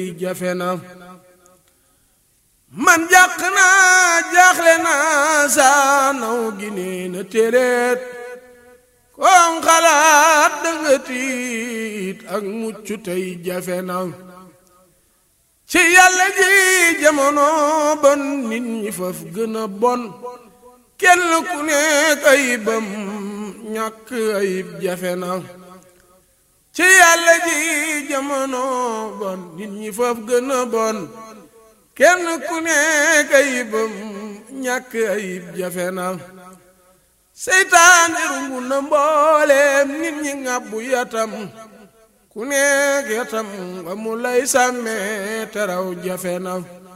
jafe na man jàq naa jaaxle naa saa naw gi nee na téeréet koom xalaat danga tiit ak mucc tey jafe na ci yàlla ji jamono bon nit ñi faf gën a bon kenn ku nekk ayibam ñàkk ayib jafe na ci yàlla ji jamono bon nit ñi faf gën a bon kenn ku nekk ayibam ñàkk ayib jafe na seytaane rungu na mbooleem nit ñi ngàbbu yatam ku nekk yatam nga mu lay sàmmee teraw jafe na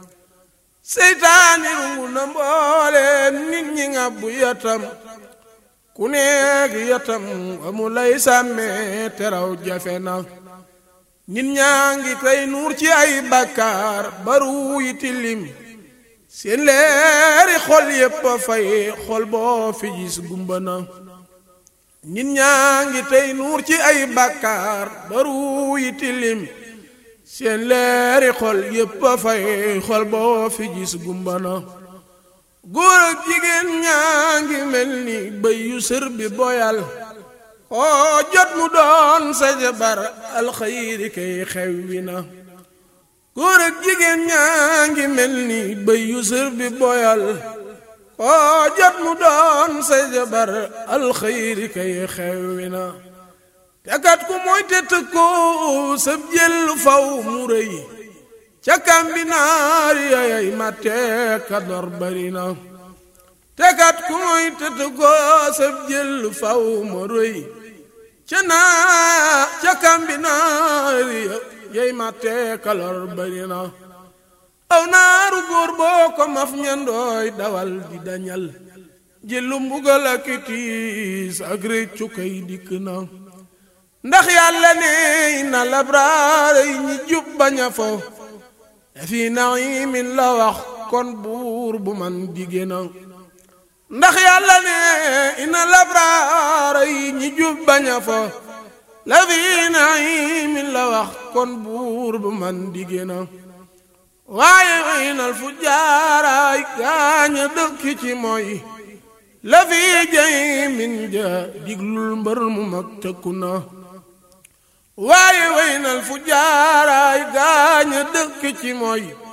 seytaane rungu na mbooleem nit ñi ngàbbu yatam ku nekk yatam nga mu lay sàmmee teraw jafe na nit ñaa ngi tey nuur ci ay bàkkaar baru yi tilim seen leeri xol yépp a fay xol boo fi gis gumba na nit ñaa ngi tey nuur ci ay bàkkaar baru yi tilim seen leeri xol yépp a fay xol boo fi gis gumba na góor ak jigéen ñaa ngi mel ni bëy yu sër bi boyal oo jot mu doon sa jabar alxayri kay xewwi na góor ak jigéen ñaa ngi mel ni bëy yu sër bi boyal oo jot mu doon sa jabar alxayri kay xewwi na tekat ku mooy te tëkko sab jël faw mu rëy ca kambinaar yayay matte ka dor bari na tekat ku mooy te tëkko sab jël faw mu rëy ca naa ca kambinaar yay matte ka lor bari na aw naaru góor boo ko maf ñandooy dawal di dañal jëlu mbugal ak tiis ak réccu kay dikk na ndax yàlla ne na labraar yi ñi jub baña fo fi naimin la wax kon buur bu man dige na ndax yàlla ne ina labraar yi ñi jub baña fo la fi naimin la wax kon buur bu man dige na waaye inal fu jaaraay gaaña dëkk ci mooy la fi jay min ja diglul mbër mu mag tëkku na waaye waynal fu jaaraay gaaña dëkk ci mooy